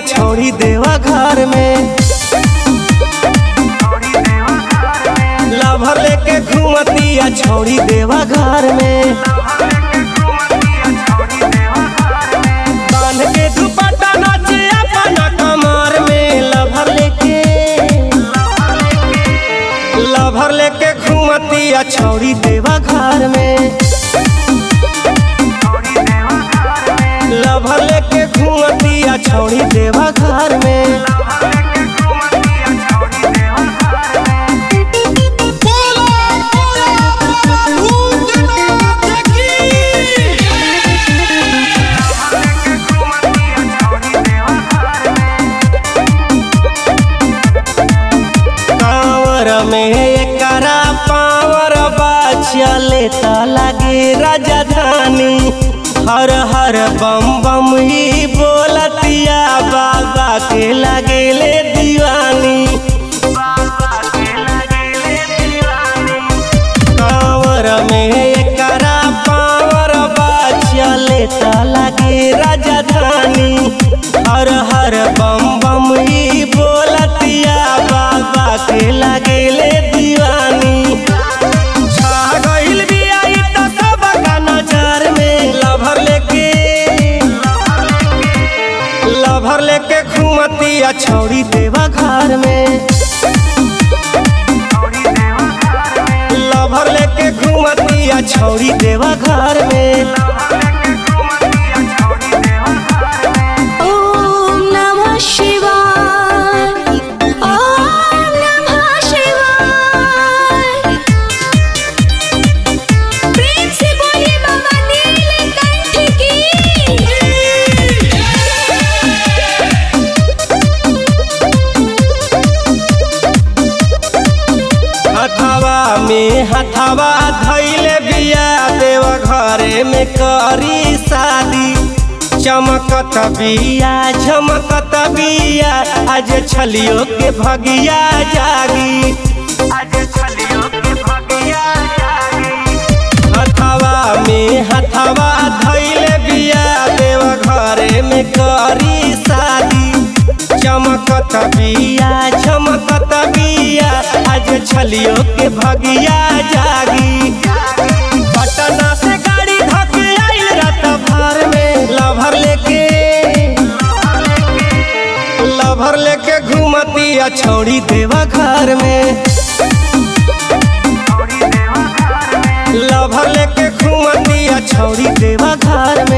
छोड़ी देवा घर में लभर लेके घूमतिया छोड़ी देवा घर में बांध के दुपट्टा नाचे अपना कमर में लभर लेके लभर लेके घूमतिया छोड़ी देवा घर में लभर लेके घूमतिया छोड़ी देवा घर में कांवर में एकरा पावर बा चले त लागे राजधानी हर हर बम बम ही बोलतिया बाबा के लगेले दीवानी कांवर में एकरा पावर बा चले त लागे राजधानी हर हर बम बम ही बोलतिया बाबा के लगेले दीवानी छा गइल बिया इ त सबका नजर में लभर लेके लभर लेके घूमतिया छौड़ी देवा घर में लभर लेके घूमतिया छौड़ी देवा घर में ॐ नमः शिवाय ॐ नमः शिवाय प्रेम से बोलिए बाबा नीलकंठ की हथवा में हथवा धैले बिया देव घरे में करी शादी चमकत बिया झमकत बिया आज छलियो के भगिया जागी हथवा में हथवा धैले बिया देव घरे में करी शादी चमकत बिया झमकत बिया आज छलियो के भगिया जागी पटना से गाड़ी धके आइल रात भर में लभर लेके लभर लेके घूमतिया छौड़ी देवा घर में लभर लेके घूमतिया छौड़ी देवा घर में